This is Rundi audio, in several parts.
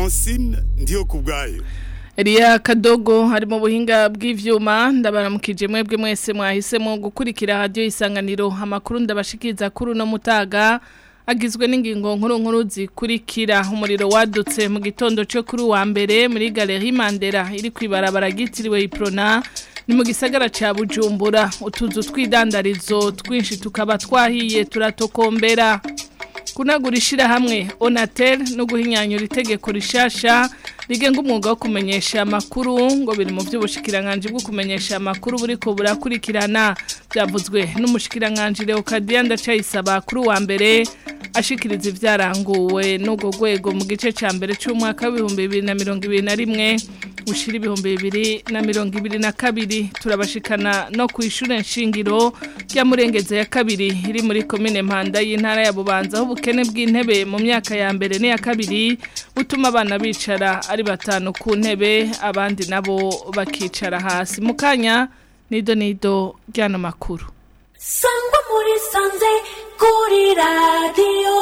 Francine ndiyo kubwayo Elia Kadogo hari mu buhinga bw'ivyuma ndabaramukije mwebwe mwese mwahisemo gukurikira radio isanganiro amakuru ndabashikiriza kuri no mutaga agizwe n'ingingo nkuru nkuru zikurikira umuriro wadutse mu gitondo cyo kuri wa mbere muri Galerie Mandela iri kwibarabara gitiriwe Iprona ni mu gisagara ca Bujumbura utuzu twidandarizo twinshi tukaba twahiye turatokombera kunagurishira hamwe Onatel no guhinyanyura itegeko rishasha rigenga umwuga wo kumenyesha amakuru ngo biri mu by'ubushikiranganje bwo kumenyesha amakuru buriko burakurikirana byavuzwe n'umushikiranganje Leocadia ndacayisaba kuri wa mbere ashikiriza ivyaranguwe n'ubwo rwego mu gice ca mbere c'umwaka w'ibihumbi bibiri na mirongo ibiri na rimwe ushira ibihumbi bibiri na mirongo ibiri na kabiri turabashikana no ku ishure nshingiro rya murengeze ya kabiri iri muri komine mpanda y'intara ya bubanza aho ubukene bw'intebe mu myaka ya mbere n'iya kabiri butuma abana bicara ari batanu ku ntebe abandi nabo bakicara hasi mu kanya nido nido ry'ano makuru sangwa muri sanze kuri radiyo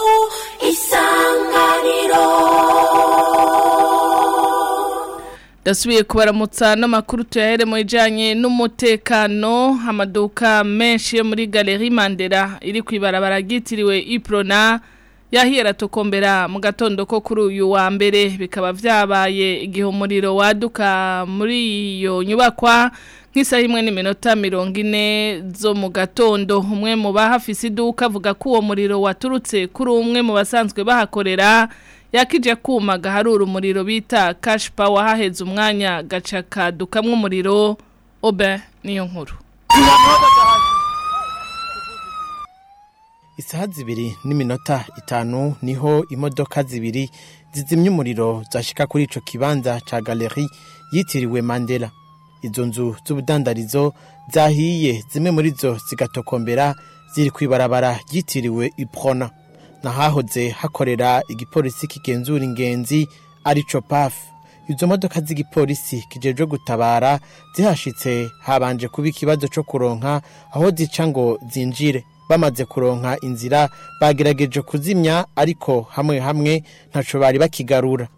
isanganiro Dasubiye kubaramutsa n'amakuru tuyahere mu ijanye n'umutekano amaduka menshi yo muri Galerie Mandela iri kwibarabara gitiriwe Iprona yahiye ratokombera mu gatondo ko kuri uyu wa mbere bikaba vyabaye igihe umuriro waduka muri iyo nyubakwa nk'isaha imwe n'iminota mirongo ine zo mu gatondo umwe mu bahafise iduka avuga ko uwo muriro waturutse kuri umwe mu basanzwe bahakorera yakije kuma gaharura umuriro bita cash power haheze umwanya gaca kadukamwe umuriro obe niyo nkuru isaha zibiri n'iminota itanu niho imodoka zibiri zizimya umuriro zashika kuri ico kibanza ca galeri yitiriwe mandela izo nzu z'ubudandarizo zahiye zimwe muri zo zigatokombera ziri kwibarabara ryitiriwe iprona nahahoze hakorera igipolisi kigenzura ingenzi arico paf izo modoka z'igipolisi kijejwe gutabara zihashitse habanje kuba ikibazo co kuronka aho zica ngo zinjire bamaze kuronka inzira bagerageje kuzimya ariko hamwe hamwe ntaco bari bakigarura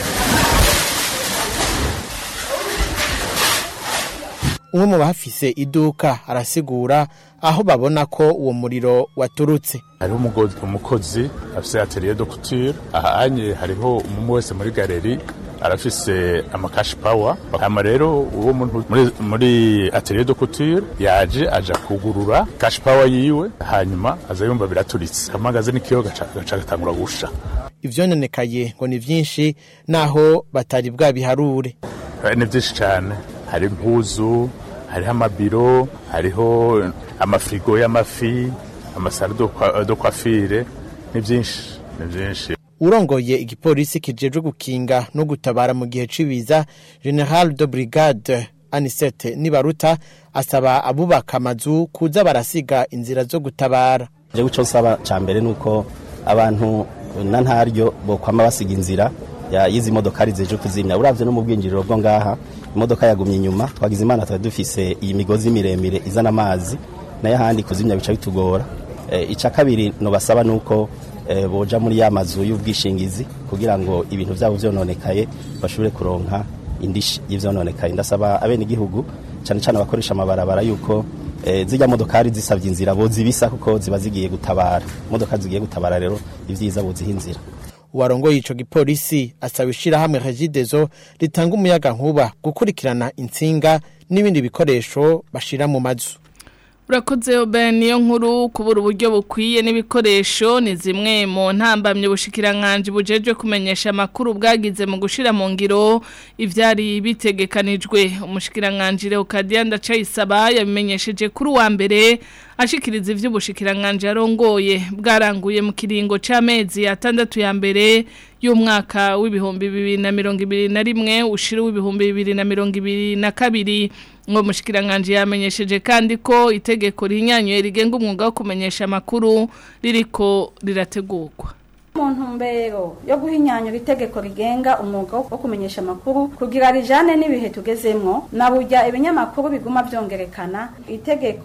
umwe mu bafise iduka arasigura aho babona ko uwo muriro waturutse hariho umugozi umukozi afise atelier de couture ahanye hariho umwe wese muri galeri arafise amakashi power hama rero uwo muntu muri, muri atelier de couture yaje aja kugurura cash power yiwe hanyuma aza yumva biraturitse hamagaze n'ikiyo gaca gaca gatangura gusha ivyononekaye ngo ni vyinshi naho batari bwabiharure Eh, ni vyinshi cane hari impuzu hariho amabiro hariho amafrigo y'amafi amasaro de kwa- de coiffure ni vyinshi ni vyinshi urongoye igipolisi kijejwe gukinga no gutabara mu gihe c'ibiza general de brigade anisete nibaruta asaba abubaka amazu kuza barasiga inzira zo gutabara jewe ico nsaba ca mbere nuko abantu na ntaryo bokwama basiga inzira ya yizi modokari zeje kuzimya uravye no mu bwinjiriro bwo ngaha imodoka yagumye inyuma twagize imana twari dufise iyi migozi miremire izana amazi nayo ahandi kuzimya bica bitugora e, ica kabiri no basaba nuko e, boja muri ya mazu y'ubwishingizi kugira ngo ibintu vyabo vyononekaye bashobore kuronka indishi y'ivyononekaye ndasaba abene igihugu cane cane abakoresha amabarabara yuko eh, zijya modokari zisabye inzira bo zibisa kuko ziba zigiye gutabara imodoka zigiye gutabara rero ivyiza boziha inzira uwarongoye ico gipolisi asaba ishirahamwe regidezo ritanga umuyaga nkuba gukurikirana intsinga n'ibindi bikoresho bashira mu mazu Urakoze obe niyo nkuru kubura uburyo bukwiye n'ibikoresho ni zimwe mu ntambamye ubushikiranganje bujejwe kumenyesha amakuru bwagize mu gushira mu ngiro ivyari bitegekanijwe umushikiranganje Leocadia ndacayisaba yabimenyesheje kuri wa mbere ashikiriza ivy'ubushikiranganje arongoye bwaranguye mu kiringo c'amezi atandatu ya mbere y'umwaka w'ibihumbi bibiri na mirongo ibiri na rimwe ushira w'ibihumbi bibiri na mirongo ibiri na kabiri ngo mushikiranganje yamenyesheje kandi ko itegeko rihinyanyuye rigenga umwuga wo kumenyesha amakuru ririko rirategurwa mu ntumbero yo guhinyanyura itegeko rigenga umwuga wo kumenyesha amakuru kugira rijane n'ibihe tugezemwo na burya ibinyamakuru biguma vyongerekana itegeko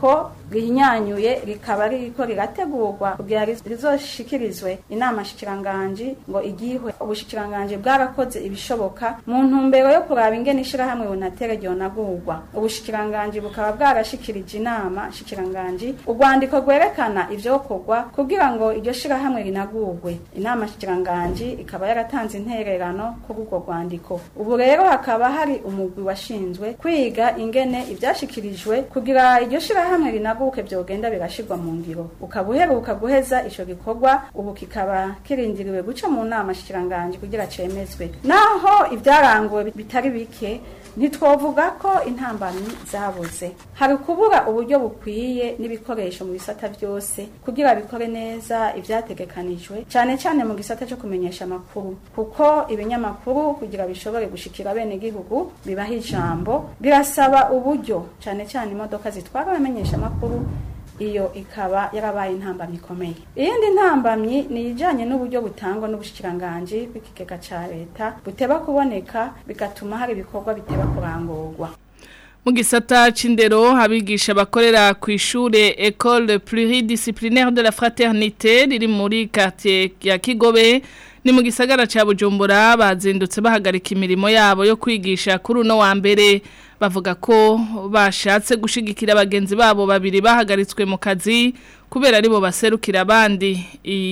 rihinyanyuye rikaba ririko rirategurwa kugira riz- rizoshikirizwe inama shikiranganji ngo igihwe ubushikiranganji bwarakoze ibishoboka mu ntumbero yo kuraba ingene ishirahamwe bunatere ryonagurwa ubushikiranganji bukaba bwarashikirije inama shikiranganji urwandiko rwerekana ivyokorwa kugira ngo iryo shirahamwe rinagurwe inama shikiranganji ikaba yaratanze intererano kuri urwo rwandiko ubu rero hakaba hari umugwi washinzwe kwiga ingene ivyashikirijwe kugira iryo shirahamwe rinaguke vyogenda birashirwa mu ngiro ukaba uheruka guheza ico gikorwa ubu kikaba kirindiriwe guca mu nama shikiranganji kugira cemezwe naho ivyaranguwe bitari bike ntitwovuga ko intambamyi zabuze hari kubura uburyo bukwiye n'ibikoresho mu bisata byose kugira bikore neza ivyategekanijwe cyane cyane mu gisata cyo kumenyesha amakuru kuko ibinyamakuru kugira bishobore gushikira bene gihugu bibaha ijambo birasaba uburyo cyane cyane imodoka zitwara abamenyesha amakuru iyo ikaba yarabaye intambamyi ikomeye iyindi ntambamyi ni ijanye n'uburyo butangwa n'ubushikiranganji bw'ikigega ca leta buteba kuboneka bigatuma hari ibikorwa biteba kurangurwa mu gisata c'indero abigisha bakorera ku ishure École pluridisciplinaire de la fraternité riri muri quartier ya Kigobe ni mu gisagara ca Bujumbura bazindutse bahagarika imirimo yabo yo kwigisha kuri uno wa mbere bavuga ko bashatse gushigikira abagenzi babo babiri bahagaritswe mu kazi kubera aribo baserukira abandi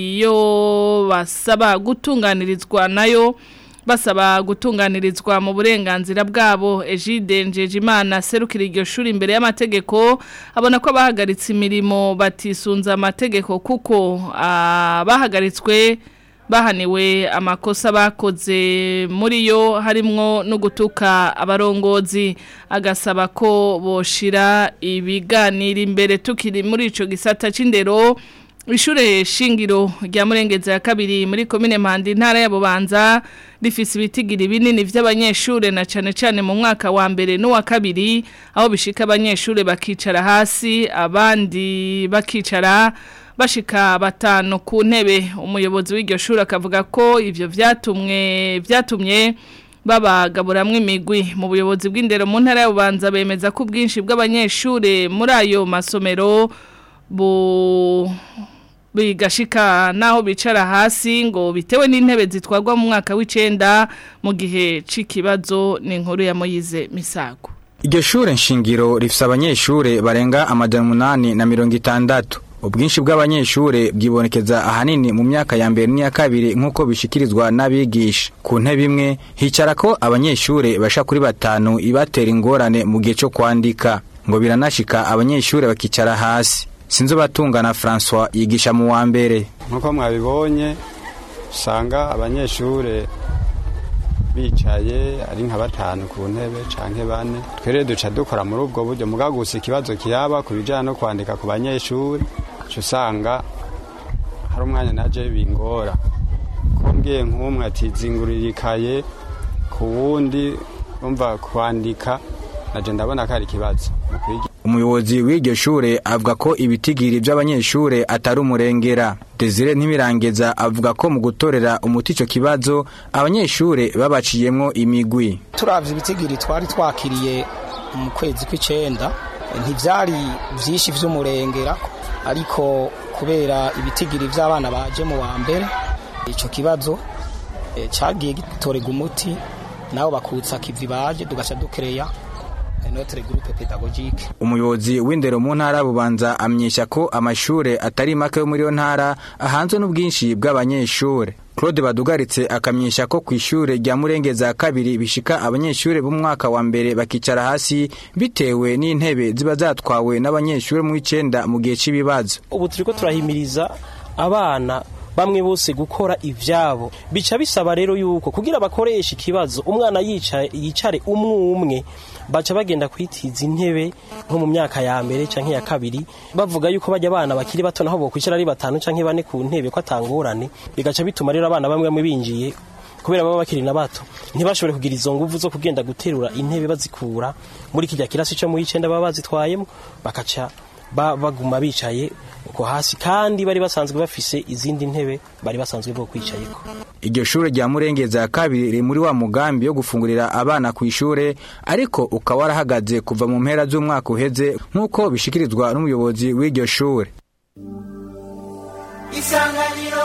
iyo basaba gutunganirizwa nayo basaba gutunganirizwa mu burenganzira bwabo Egide Njejimana serukira iryo shuri imbere y'amategeko abona ko abahagaritse imirimo batisunza amategeko kuko abahagaritswe bahaniwe amakosa bakoze muri yo harimwo no gutuka abarongozi agasaba ko boshira ibiganiro imbere tukiri muri ico gisata c'indero Ishure shingiro rya murengeza ya kabiri muri komine Mpanda intara ya Bubanza rifise ibitigiri binini vy'abanyeshure na cane cane mu mwaka wa mbere no wa kabiri aho bishika abanyeshure bakicara hasi abandi bakicara bashika batanu ku ntebe umuyobozi w'iryo shuri akavuga ko ivyo vyatumwe vyatumye babagaburamwe imigwi mu buyobozi bw'indero mu ntara ya Bubanza bemeza ko ubwinshi bw'abanyeshure muri ayo masomero bu bigashika naho bicara hasi ngo bitewe n'intebe zitwagwa mu mwaka w'icenda mu gihe c'ikibazo ni inkuru ya Moyize Misago Iryo shure nshingiro rifise abanyeshure barenga amajana umunani na mirongo itandatu. Ubwinshi bw'abanyeshure bwibonekeza ahanini mu myaka ya mbere n'iya kabiri nk'uko bishikirizwa n'abigisha. Ku ntebe imwe hicara ko abanyeshure basha kuri batanu ibatera ingorane mu gihe cyo kwandika. Ngo biranashika abanyeshure bakicara hasi. Sinzo batungana François yigisha mu wa mbere. Nkuko mwabibonye usanga abanyeshure bicaye ari nka batanu ku ntebe canke bane twere duca dukora muri ubwo buryo mugagusa ikibazo kiyaba ku bijana no kwandika ku banyeshuri uca usanga hari umwanya naje bingora ko mbwiye nk'umwe ati zingurira ikaye ku wundi umva kwandika naje ndabona ko ari ikibazo mu kwiga Umuyobozi w'iryo shure avuga ko ibitigiri by'abanyeshure atari umurengera. Desire Ntibirangeza avuga ko mu gutorera umuti ico kibazo abanyeshure babaciyemwo imigwi. turavye ibitigiri twari twakiriye mu kwezi kw'icenda ntivyari vyinshi vy'umurengera ariko kubera ibitigiri vy'abana baje mu wa mbere ico kibazo eh, cagiye gitorega umuti nabo bakutsa kivi baje tugaca dukereya notre groupe pédagogique Umuyobozi w'indero mu ntara bubanza amyesha ko amashure atari make yo muri yo ntara ahanzwe n'ubwinshi bw'abanyeshure. Claude Badugaritse akamyesha ko ku ishure rya Murengeza kabiri bishika abanyeshure bo mu mwaka wa mbere bakicara hasi bitewe n'intebe ziba zatwawe n'abanyeshure mu icenda mu gihe c'ibibazo. ubu turiko turahimiriza abana bamwe bose gukora ivyabo bica bisaba rero yuko kugira bakoreshe ikibazo umwana yicaye yicare umwe umwe baca bagenda kwitiza intebe nko mu myaka ya mbere canke ya kabiri bavuga yuko bajya abana bakiri bato naho bokwicara ari batanu canke bane ku ntebe ko atangorane bigaca bituma rero abana bamwe bamwe binjiye kubera baba bakiri na bato ntibashobore kugira izo nguvu zo kugenda guterura intebe bazikura muri kijya kirasi cyo mu icenda baba bazitwayemo bakaca ba- baguma bicaye uko hasi kandi bari basanzwe bafise izindi ntebe bari basanzwe bwo kwicayeko iryo shure rya murengeza ya kabiri riri muri wa mugambi wo gufungurira abana ku ishure ariko ukaba warahagaze kuva mu mpera z'umwaka uheze nk'uko bishikirizwa n'umuyobozi w'iryo shure isanganiro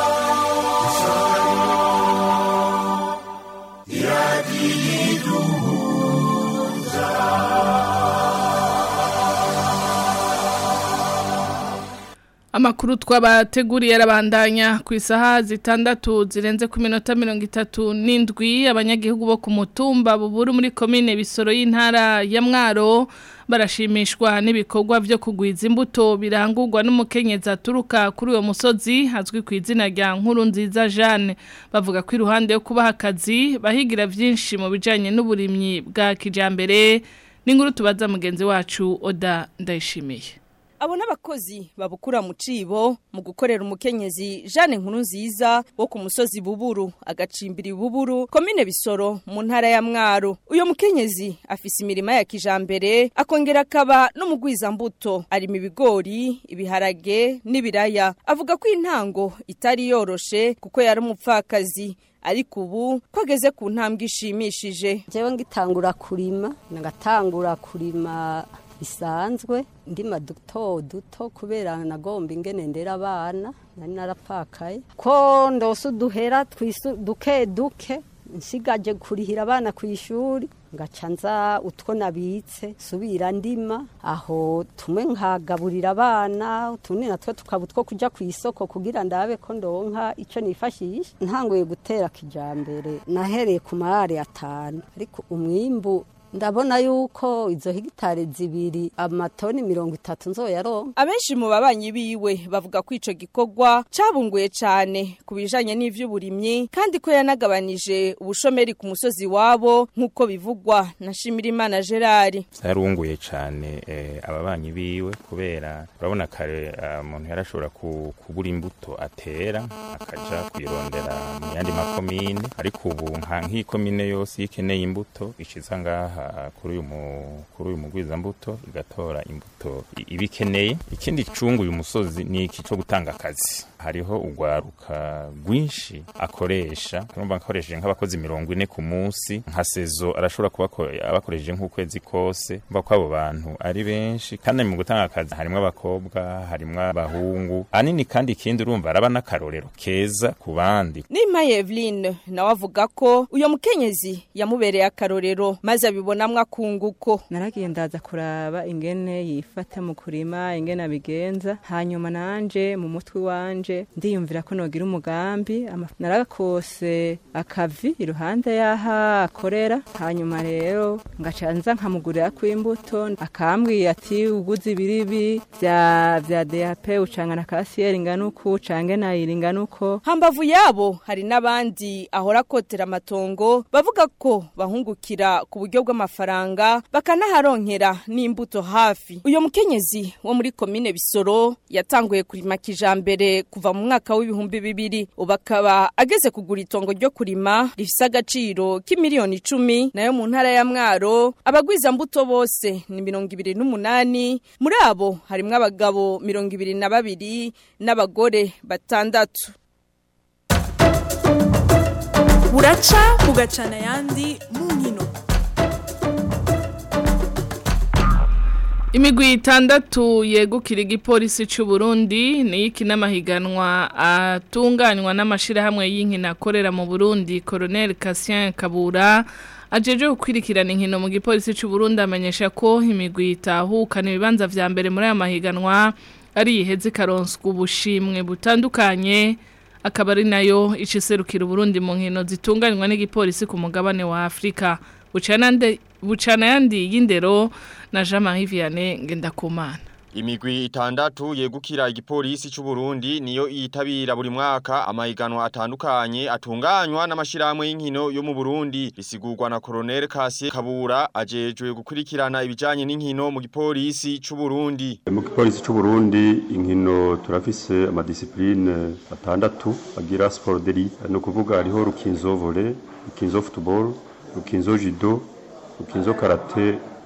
Amakuru twabateguriye arabandanya ku isaha zitandatu zirenze ku minota mirongo itatu n'indwi abanyagihugu bo ku mutumba buburu muri komine bisoro y'intara ya mwaro barashimishwa n'ibikorwa byo kugwiza imbuto birangurwa n'umukenyezi aturuka kuri uwo musozi hazwi ku izina rya nkuru nziza Jeanne bavuga ko iruhande yo kubaha akazi bahigira byinshi mu bijyanye n'uburimyi bwa kijyambere n'inkuru tubaza mugenzi wacu oda ndayishimiye abo n'abakozi babukura mu cibo mu gukorera umukenyezi Jeanne nkuru nziza wo ku musozi buburu agacimbiri buburu komine bisoro mu ntara ya mwaro uyo mukenyezi afise imirima ya kijambere akongera akaba n'umugwizambuto arima ibigori ibiharage n'ibiraya avuga ko intango itari yoroshe kuko yari umupfakazi ariko ubu ko ageze ku ntambwe ishimishije jewe ngitangura kurima nagatangura kurima bisanzwe ndima duto duto kubera nagomba ingene ndera abana nari narapfakaye ko ndose uduhera twisu duke duke nsigaje kurihira abana ku ishuri ngaca nza utwo nabitse subira ndima aho tumwe nkagaburira abana utundi natwo tukaba utwo kujya ku isoko kugira ndabe ko ndonka icyo nifashisha ntanguye gutera kijambere nahereye ku marare atanu ariko umwimbu ndabona yuko izo hegitari zibiri amatoni mirongo itatu nzoyaronka abenshi mu babanyi biwe bavuga ko ico gikorwa cabunguye cane ku bijanye n'ivy'uburimyi kandi ko yanagabanije ubushomeri ku musozi wabo nk'uko bivugwa na Shimirimana Gerard yarunguye cyane ababanyi biwe kubera urabona kare umuntu yarashobora kugura imbuto atera akaja kuyirondera mu yandi makomine ariko ubu nka nk'ikomine yose ikeneye imbuto ishiza ngaha kuri uyu kuri uyu mugwizambuto igatora imbuto ibikeneye ikindi cungu uyu musozi ni iki cyo gutanga akazi hariho urwaruka rwinshi akoresha urumva akoresheje nk'abakozi mirongo ine ku munsi nka sezo arashobora kuba abakoresheje nk'ukwezi kose mva ko abo bantu ari benshi kandi mu gutanga akazi harimo abakobwa harimo abahungu ahanini kandi ikindi urumva araba n'akarorero keza ku bandi Nima Eveline nawe avuga ko uyo mukenyezi yamubereye akarorero maze abibonamwo akunguko naragiye ndaza kuraba ingene yifata mu kurima ingene abigenza hanyuma nanje mu mutwe wanje ndiyumvira ko nogira umugambi narakose akavi iruhande y'aha akorera hanyuma rero ngaca nza nkamugurira ko imbuto akambwiye ati uguze ibiribi vya vya DAP ucangana kasiyeri ingana uku ucange nayiri ingana uko hambavu yabo hari n'abandi ahora akotera amatongo bavuga ko bahungukira ku buryo bw'amafaranga bakanaharonkera n'imbuto hafi uyo mukenyezi wo muri komine bisoro yatanguye kurima kijambere kuva mu mwaka w'ibihumbi bibiri ubu akaba ageze kugura itongo ryo kurima rifise agaciro k'imiliyoni icumi nayo mu ntara ya mwaro abagwiza mbuto bose ni mirongo ibiri n'umunani muri abo harimwo abagabo mirongo ibiri na babiri n'abagore batandatu buraca bugacana ayandi mu nkino imigwi itandatu yegukira igipolisi cy'u Burundi ni iki n'amahiganwa atunganywa n'amashyirahamwe y'inkino akorera mu Burundi Colonel Cassien Kabura ajeje gukwirikirana inkino mu gipolisi cy'u Burundi amenyesha ko imigwi itahukana ibibanza vya mbere muri aya mahiganwa ari iheze karonswa ubushimwe butandukanye akaba ari nayo iciserukira Burundi mu nkino zitunganywa n'igipolisi ku mugabane wa Afrika bucana yandi y'indero na Jean Marie Vianney Ngendakumana Imigwi itandatu yegukira igipolisi cy'u Burundi niyo yitabira buri mwaka amahiganwa atandukanye atunganywa n'amashirahamwe y'inkino yo mu Burundi bisigurwa na Colonel Cassier Kabura ajejwe gukurikirana ibijanye n'inkino mu gipolisi cy'u Burundi mu gipolisi cy'u Burundi inkino turafise amadiscipline atandatu agira sport d'élite no kuvuga hariho rukinzo volley rukinzo football rukinzo judo rukinzo karate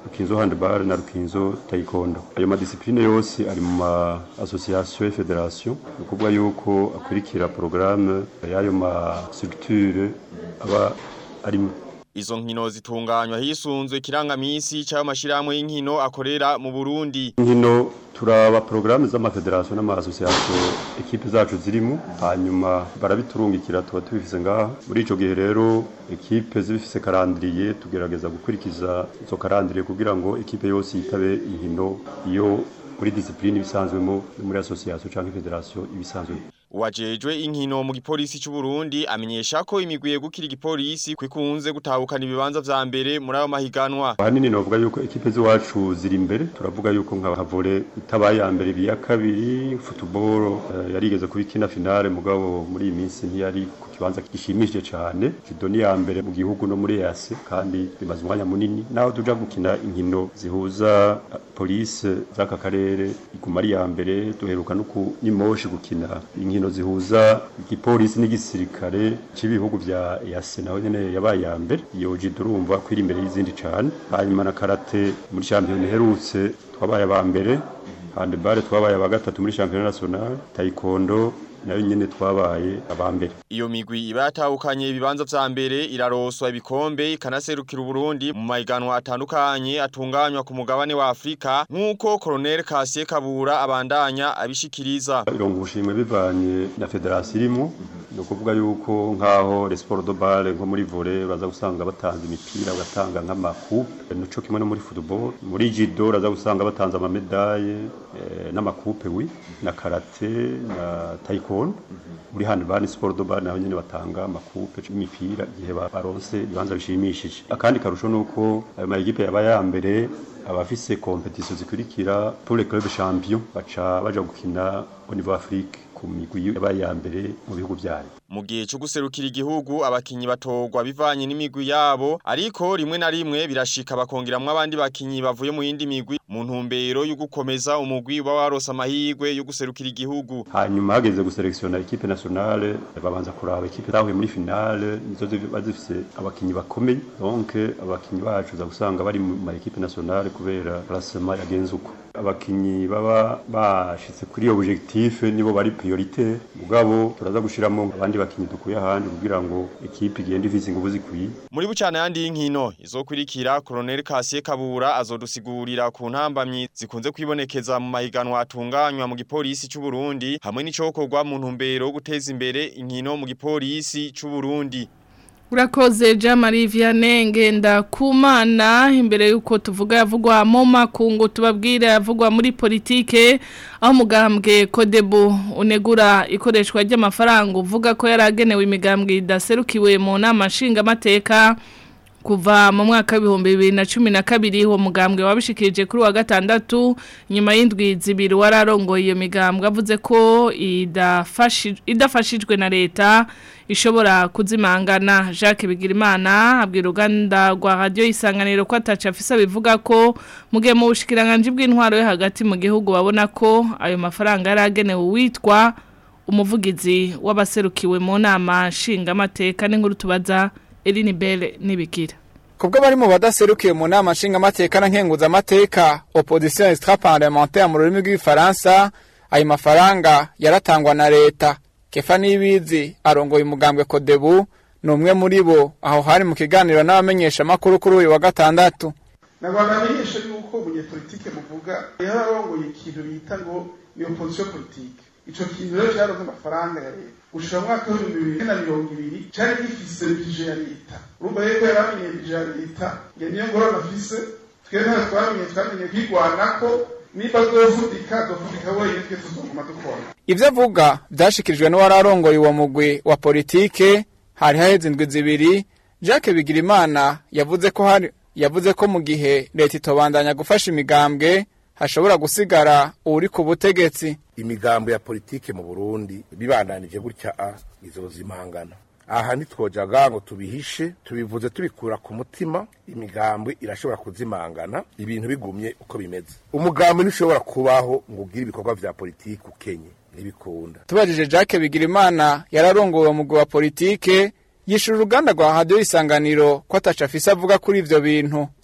rukinzo handball na rukinzo taekwondo ayo madisipline yose ari mu ma association et federation ni ukuvuga yuko akurikira porogaramu y'ayo ma structure aba arimo Izo nkino zitunganywa hisunzwe kirangamisi cy'ayo mashirahamwe y'inkino akorera mu Burundi. nkino turaba porogaramu z'amafederasiyo n'amasosiyasiyo ekipe zacu zirimo hanyuma barabiturungikira tuba tubifise ngaha muri ico gihe rero ekipe zibifise karandiriye tugerageza gukurikiza izo karandiriye kugira ngo ekipe yose yitabe inkino iyo muri disipline ibisanzwemo no muri asosiyasiyo canke federasiyo ibisanzwemo Uwajejwe inkino mu gipolisi cy'u Burundi amenyesha ko imigwi yegukira igipolisi kwikunze gutahukana ibibanza vya mbere muri ayo mahiganwa. ahanini novuga yuko ekipe z'iwacu ziri imbere turavuga yuko nka vole itabaye ya mbere ibiya kabiri football eh, yarigeze kuba ikina finale mugabo muri iyi minsi ntiyari ku kibanza gishimishije cyane judo ni ya mbere mu gihugu no muri EAC kandi bimaze umwanya munini naho tuja gukina inkino zihuza eh, police z'aka karere iguma ari ya mbere duheruka no ku nimoshi gukina inkino zihuza igipolisi n'igisirikare cy'ibihugu vya EAC naho nyene yabaye ya mbere iyo judo urumva kwiri imbere y'izindi cyane hanyuma na karate muri champion iherutse twabaye aba mbere handball twabaye aba gatatu muri champion national taekwondo nayo nyene twabaye aba mbere Iyo migwi iba yatahukanye ibibanza vya mbere iraroswa ibikombe ikanaserukira Burundi mu mahiganwa atandukanye atunganywa ku mugabane wa Afrika nk'uko Colonel Kasie Kabura abandanya abishikiriza. irongo ubushimwe bivanye na federasiyo irimo ni ukuvuga yuko nk'aho les sports de balle nko muri volley uraza gusanga batanze imipira bagatanga nk'amakupe nico kimwe no muri football muri judo uraza gusanga batanze amamedaye eh, n'amakupe wi na karate na taekwondo muri handball ni sport de balle naho nyene batanga amakupe y'imipira igihe ba- baronse ibibanza bishimishije akandi karusho nuko ayo ma equipe yaba ya mbere abafise competition zikurikira pour les clubs champions baca baja gukina au niveau Afrique ku migwi yabaye ya mbere mu bihugu vyayo Mu gihe cyo guserukira igihugu abakinyi batogwa bivanye n'imigwi yabo ariko rimwe na rimwe birashika bakongeramwo abandi bakinyi bavuye mu yindi migwi mu ntumbero yo gukomeza umugwi uba warose amahirwe yo guserukira igihugu. hanyuma hageze guselektiona equipe nationale babanza kuraba equipe zahuye muri finale nizo ziba zifise abakinyi bakomeye donc abakinyi bacu za gusanga bari mu ma equipe nationale kubera classement yagenze uko abakinyi baba bashitse kuri iyo objectif nibo bari priorité mugabo turaza gushiramo abandi bakinyi dukuye ahandi kugira ngo equipe igende ifise ingufu zikwiye Muri bucana yandi y'inkino izokurikira Colonel Kasie Kabura azodusigurira ku ntambamyi zikunze kwibonekeza mu mahiganwa atunganywa mu gipolisi cy'u Burundi hamwe n'icokorwa mu ntumbero yo guteza imbere inkino mu gipolisi cy'u Burundi. Urakoze Jean-Marie Vianney ngenda kumana imbere yuko tuvuga yavugwa mu makungu tubabwira yavugwa muri politike aho mugambwe Kodebu unegura ikoreshwa ry'amafaranga uvuga ko yaragenewe imigambwe idaserukiwe mu nama nshingamateka kuva mu mwaka w'ibihumbi bibiri na cumi na kabiri uwo mugambwe wabishikirije kuri wa gatandatu nyuma y'indwi zibiri wararongoye iyo migambwe avuze ko idafashi- idafashijwe na leta ishobora kuzimangana Jacques Bigirimana abwira uruganda rwa radio isanganiro ko ataca afisa bivuga ko mugihe mu bushikiranganje bw'intwaro yo hagati mu gihugu babona ko ayo mafaranga yaragenewe uwitwa umuvugizi w'abaserukiwe mu nama nshingamateka n'inkuru tubaza Eline Belle nibikira Kubwo bari mu badaserukiye mu nama nshingamateka na nkenguzamateka opposition extra parlementaire mu rurimi rw'ifaransa ayo mafaranga yaratangwa na leta kefa nibizi arongoye umugambwe kodebu ni umwe muri bo aho hari mu kiganiro n'abamenyesha makuru kuri uyu wa gatandatu nagomba amenyesha yuko umunyepolitike muvuga yararongoye ikintu bita ngo ni opposition politique ico kintu rero cyaronse amafaranga ya leta gushira mu mwaka w'ibihumbi bibiri na mirongo ibiri cari gifise bije ya leta urumva rero ko yaramenye bije ya leta nge niyo ngorane afise twe ntayo twamenye twamenye kwigwanako niba azovudika azovudika wenyine twe tuzoguma dukora ivyo avuga vyashikirijwe n'uwararongoye uwo mugwi wa politike hari haheze indwi zibiri Jacques Bigirimana yavuze ko hari yavuze ko mu gihe leta itobandanya gufasha imigambwe hashobora gusigara uri ku butegetsi imigambo ya politike mu Burundi bibandanije gutya a izozimangana aha ntitwojaga ngo tubihishe tubivuze tubikura ku mutima imigambwe irashobora kuzimangana ibintu bigumye uko bimeze umugambi ntushobora kubaho ngo ugire ibikorwa vya politike ukenye ntibikunda tubajije Jacques Bigirimana yararongoye umugwi wa politike yishura uruganda rwa radio isanganiro ko ataca afise avuga kuri ivyo bintu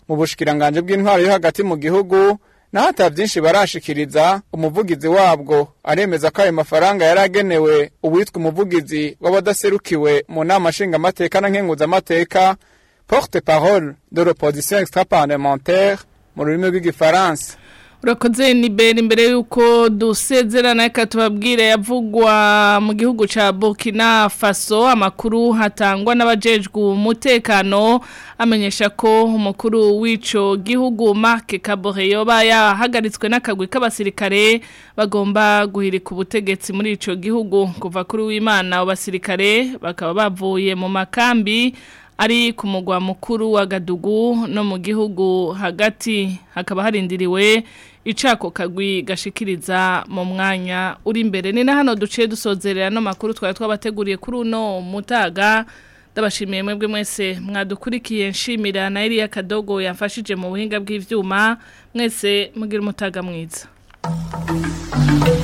mu bushikiranganje bw'intwaro yo hagati mu gihugu naho ata byinshi barashikiriza umuvugizi wabwo aremeza ko ayo mafaranga yari agenewe uwitwa umuvugizi w'abadaserukiwe mu nama nshingamateka na nkenguzamateka porte parole de l'opposition extra-parlementaire mu rurimi rw'igifaransa urakoze ni beri imbere y'uko dusezerana reka tubabwire yavugwa mu gihugu cya burkina faso amakuru hatangwa n'abajejwe umutekano amenyesha ko umukuru w'icyo gihugu marke kabore yoba yahagaritswe n'akagwi k'abasirikare bagomba guhirika ubutegetsi muri icyo gihugu kuva kuri w'imana abasirikare bakaba bavuye mu makambi ari ku mugwa mukuru wa gadugu no mu gihugu hagati hakaba harindiriwe icako kagwi gashikiriza mu mwanya uri imbere ni na hano duciye dusozerera no makuru twari twabateguriye kuri uno mutaga ndabashimiye mwebwe mwese mwadukurikiye nshimira na Elia Kadogo yafashije mu buhinga bw'ivyuma mwese mugira umutaga mwiza